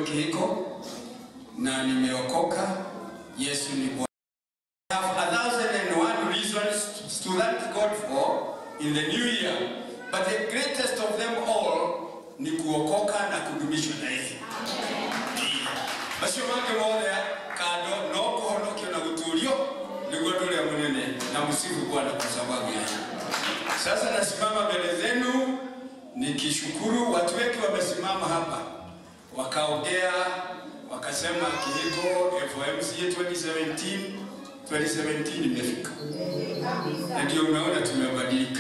kihiko na nimeokoka. Yesu ni Bwana. I have a thousand and one reasons to thank God for in the new year, but the greatest of them all ni kuokoka na kudumishwa na Yesu. Macio mangĩ mothe kando no kũhonokio na gũtũũrio nĩguo ũndũ ũrĩa mũnene na msifu Bwana kwa sababu ya hiyo. Sasa nasimama mbele zenu nikishukuru. Watu wengi wamesimama hapa wakaongea, wakasema Kihiko FOMCA 2017 2017 imefika, na ndio unaona tumebadilika.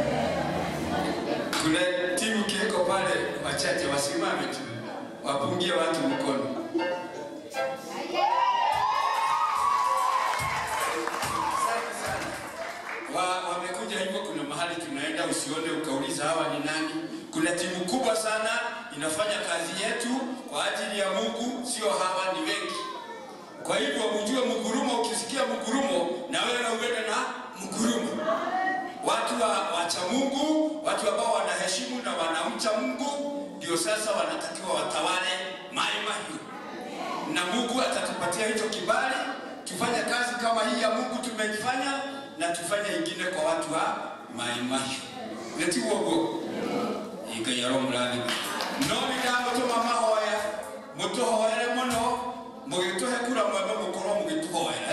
Kuna timu Kihiko pale, wachache wasimame tu wapungie watu mkono. Asante sana. Wa, wamekuja hivyo, kuna mahali tunaenda, usione ukauliza hawa ni nani. Kuna timu kubwa sana inafanya kazi yetu kwa ajili ya Mungu, sio hawa, ni wengi. Kwa hivyo mjue mgurumo, ukisikia mgurumo na wewe uende na mgurumo. Watu wa, wacha Mungu, watu ambao wanaheshimu na wanamcha Mungu, ndio sasa wanatakiwa watawale Mai Mahiu, na Mungu atatupatia hicho kibali tufanye kazi kama hii ya Mungu tumejifanya, na tufanye ingine kwa watu wa Mai Mahiu. Neti wogo iga yaro murani no nindamutuma mahoya mutuhoere muno mugituhe kura mwembe mukorwo mugituhoera